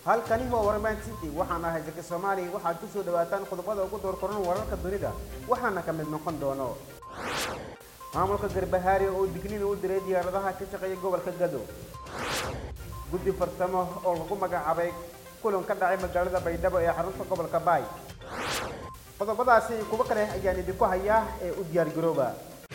halkani waa warman city waxaan ahay zaki soomaaliya waxaad ku soo dhawaataan qodobada ugu door koran wararka dunida waxaana ka mid noqon doono maamulka garbahaari oo digniin u diray diyaaradaha ka shaqeeya gobolka gado guddi farsamo oo lagu magacaabay kulan ka dhacay magaalada baydhabo ee xarunta gobolka baay qodobadaasi iyo kuwo kale ayaan idinku hayaa ee u diyaar garooba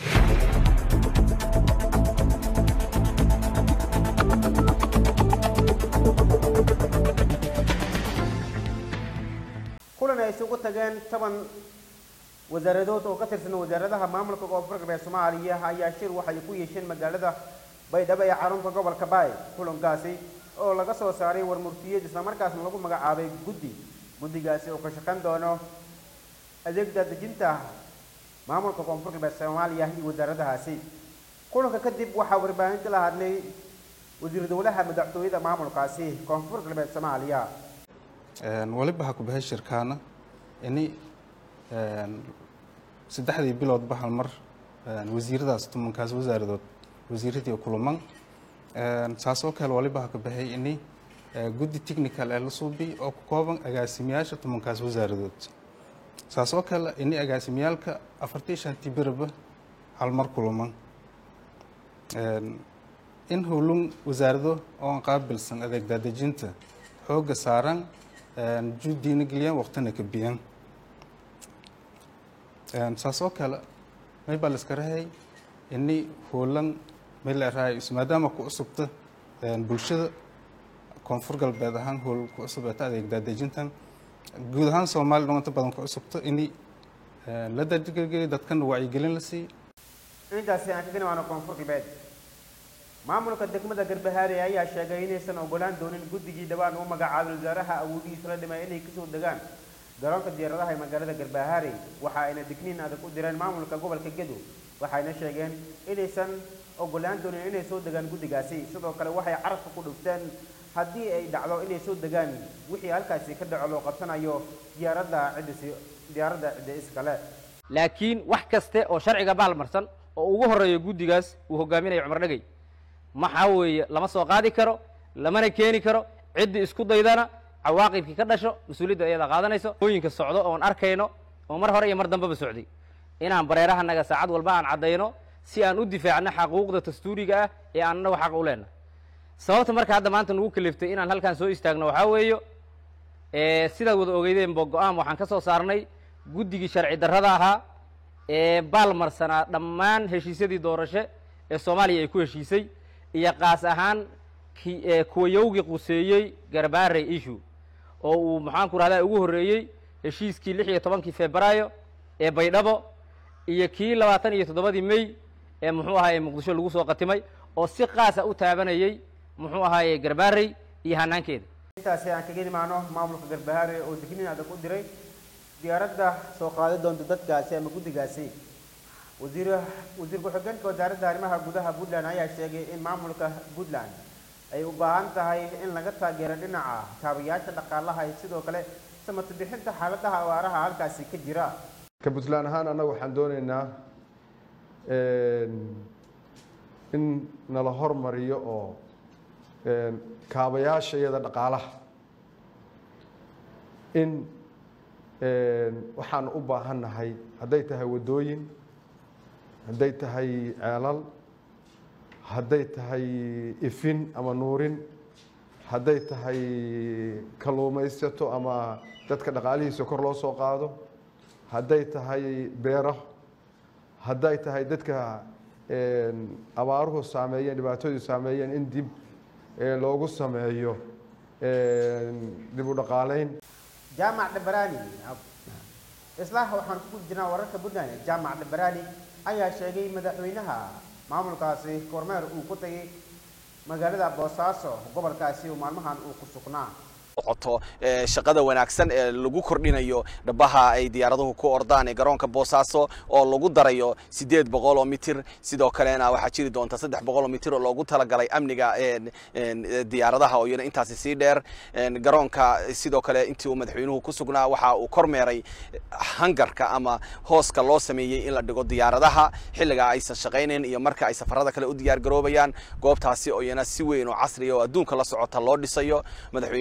kulan ay isugu tageen toban wasaaradood oo ka tirsan wasaaradaha maamulka koonfur galbeed soomaaliya ayaa shir waxay ku yeesheen magaalada baydhabo ee xarunta gobolka baay kulankaasi oo laga soo saaray warmurtiyeed islamarkaasna lagu magacaabay guddi guddigaasi oo ka shaqayn doono adeegda dejinta maamulka koonfur galbeed soomaaliya iyo wasaaradahaasi kulanka kadib waxaa warbaahinta la hadlay wasiir dowlaha madaxtooyada maamulkaasi koonfur galbeed soomaaliya waliba ha ku bahay shirkaana ini saddexdii biloodba hal mar wasiiradaas tumankaas wasaaradood wasiiradii kuluman saas oo kale waliba ha ka baxay ini guddi technical ee la suubi oo ku kooban agaasimayaasha tumankaas wasaaradood saas oo kale ini agaasimiyaalka afartii shantii biraba hal mar kuluman in howlun wasaarado oon qaabilsan adeeg daadejinta xoogga saaran juudiina geliyaan waqtina ka biyan saas oo kale may baa laiska rahay ini hoolan may la rahay maadaama ku cusubta bulshada koonfur galbeed ahaan hool ku cusub eeta adeeg daadejintan guud ahaan soomaaliya dhan inta badan ku cusubta ini la daadgeliyo dadkana wacyigelin la siiyo intaasi aan kaga nimaano koonfur galbeed maamulka degmada garbahaare ayaa sheegay inaysan ogolaan doonin guddigii dhawaan u magacaabay wasaaraha awoodihiisa la dhimay inay kasoo degaan garoonka diyaaradaha ee magaalada garbahaare waxa ayna digniin adag u direen maamulka gobolka gedo waxayna sheegeen inaysan ogolaan doonin inay soo degaan guddigaasi sidoo kale waxay carabka ku dhufteen haddii ay dhacdo inay soo degaan wixii halkaasi ka dhaco loo qabsanayo diyaaradda ciddisi diyaaradda cidda iskale laakiin wax kaste oo sharciga baalmarsan oo ugu horreeyo guddigaas uu hogaaminayo cumar dhegey maxaa weeye lama soo qaadi karo lamana keeni karo ciddii isku daydana cawaaqibkii ka dhasho mas-uuliyadda ayada qaadanayso ooyinka socdo oon arkayno oo mar hore iyo mar dambeba socday inaan bareerahanaga saacad walba aan caddayno si aan u difaacno xaquuqda dastuuriga ah ee aan annagu xaq u leenahay sababta marka hadda maanta nagu kaliftay inaan halkaan soo istaagno waxaa weeyo sidaad wada ogeydeenba go-aan waxaan ka soo saarnay guddigii sharci darrada ahaa ee baalmarsanaa dhammaan heshiisyadii doorasho ee soomaaliya ay ku heshiisay iyo qaas ahaan kuwa yowgii quseeyey garbaare issue oo uu maxaanku rahdaa ugu horreeyey heshiiskii lix iyo tobankii febraayo ee baydhabo iyo kii labaatan iyo toddobadii may ee muxuu ahaaye muqdisho lagu soo qatimay oo si qaasa u taabanayey muxuu ahaaye garbaarey iyo hanaankeeda intaasi aan kaga nimaano maamulka garbahaare oo digniin adag u diray diyaaradda soo qaadi doonta dadkaasi ama guddigaasi wasiir wasiir ku-xigeenka wasaaradda arrimaha gudaha puntland ayaa sheegay in maamulka puntland ay u baahan tahay in laga taageero dhinaca kaabayaasha dhaqaalaha iyo sidoo kale samata bixinta xaaladaha awaaraha halkaasi ka jira ka puntland ahaan annaga waxaan doonaynaa in nala hormariyo oo kaabayaasha iyada dhaqaalaha in waxaan u baahannahay hadday tahay waddooyin hadday tahay ceelal hadday tahay ifin ama nuurin hadday tahay kalluumaysato ama dadka dhaqaalihiisa kor loo soo qaado hadday tahay beero hadday tahay dadka abaaruhu saameeyeen dhibaatoodu saameeyeen in dib loogu sameeyo dib u dhaqaalayn jaamac dhabarani isla waxaan ku jirnaa wararka puntland jaamac dhabarani ayaa sheegay madaxweynaha maamulkaasi kormeer uu ku tagay magaalada boosaaso gobolkaasi uu maalmahan uu ku sugnaa socoto shaqada wanaagsan ee lagu kordhinayo dhabaha ay diyaaraduhu ku ordaan ee garoonka boosaaso oo lagu darayo sideed boqol oo mitir sidoo kalena waxaa jiri doonta saddex boqol oo mitir oo loogu talagalay amniga diyaaradaha oo iyana intaasi sii dheer garoonka sidoo kale intii uu madaxweynuhu ku sugnaa waxa uu kormeeray hangarka ama hooska loo sameeyey in la dhigo diyaaradaha xilliga aysan shaqaynayn iyo marka ay safarada kale u diyaar garoobayaan goobtaasi oo iyana si weyn oo casriya oo adduunka la socota loo dhisayo madaxweynuhu waxa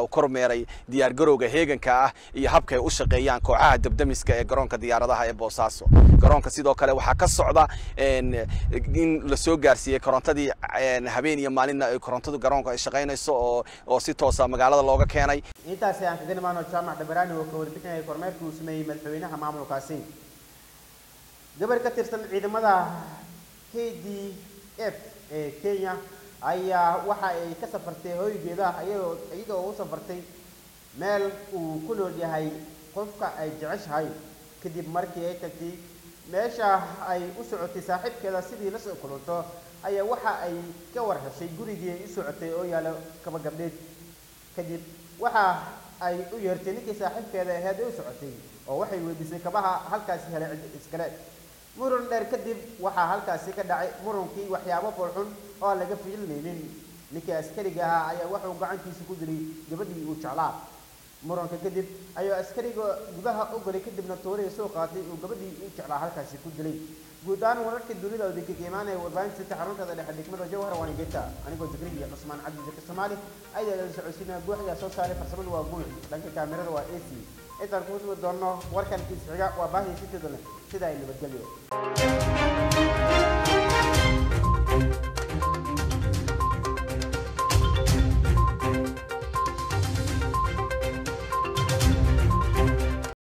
waxa uu kormeeray diyaargarowga heeganka ah iyo habka ay u shaqeeyaan kooxaha dabdamiska ee garoonka diyaaradaha ee boosaaso garoonka sidoo kale waxaa ka socda in la soo gaarsiiyey korontadii habeen iyo maalinna ay korontadu garoonka ay shaqaynayso oo oo si toosa magaalada looga keenay intaasi aan kaga nimaano jaamac dhabaraani oo ka warbixinaya kormeerkii uu sameeyey madaxweynaha maamulkaasi gabar ka tirsan ciidamada k d f ee kenya ayaa waxa ay ka safartay hooygeeda iyadoo iyada oo u safartay meel uu ku nool yahay qofka ay jeceshahay kadib markii ay tagtay meesha ay u socotay saaxiibkeeda sidii la soo kulanto ayaa waxa ay ka war heshay gurigii ay u socotay oo yaalo kaba gabdheed kadib waxa ay u yeertay ninkii saaxiibkeeda aheed ee u socotay oo waxay weydiisay kabaha halkaasi helay cid iskale muran dheer kadib waxaa halkaasi ka dhacay murunkii waxyaabo foolxun oo aan laga fiilinaynin ninkii askariga ahaa ayaa wuxuu gacantiisa ku dilay gabadhii uu jeclaa muranka kadib ayuu askariga gudaha u galay kadibna tooriga soo qaatay uu gabadhii uu jeclaa halkaasi ku dilay guud ahaan wararkii dunida oo degdeg imaanaya warbaahinta sita xaruntada dhexe degmada jawhar waana geeta anigoo zikriya cusmaan cabdi zaki soomaali ayaa la socodsiinaya guuxiga soo saaray farsamadu waa guux dhanka kaamirada waa ac intaan kugu sugi doonno warkan kiis xiga waa baahii sitida leh sida ay nabadgelyo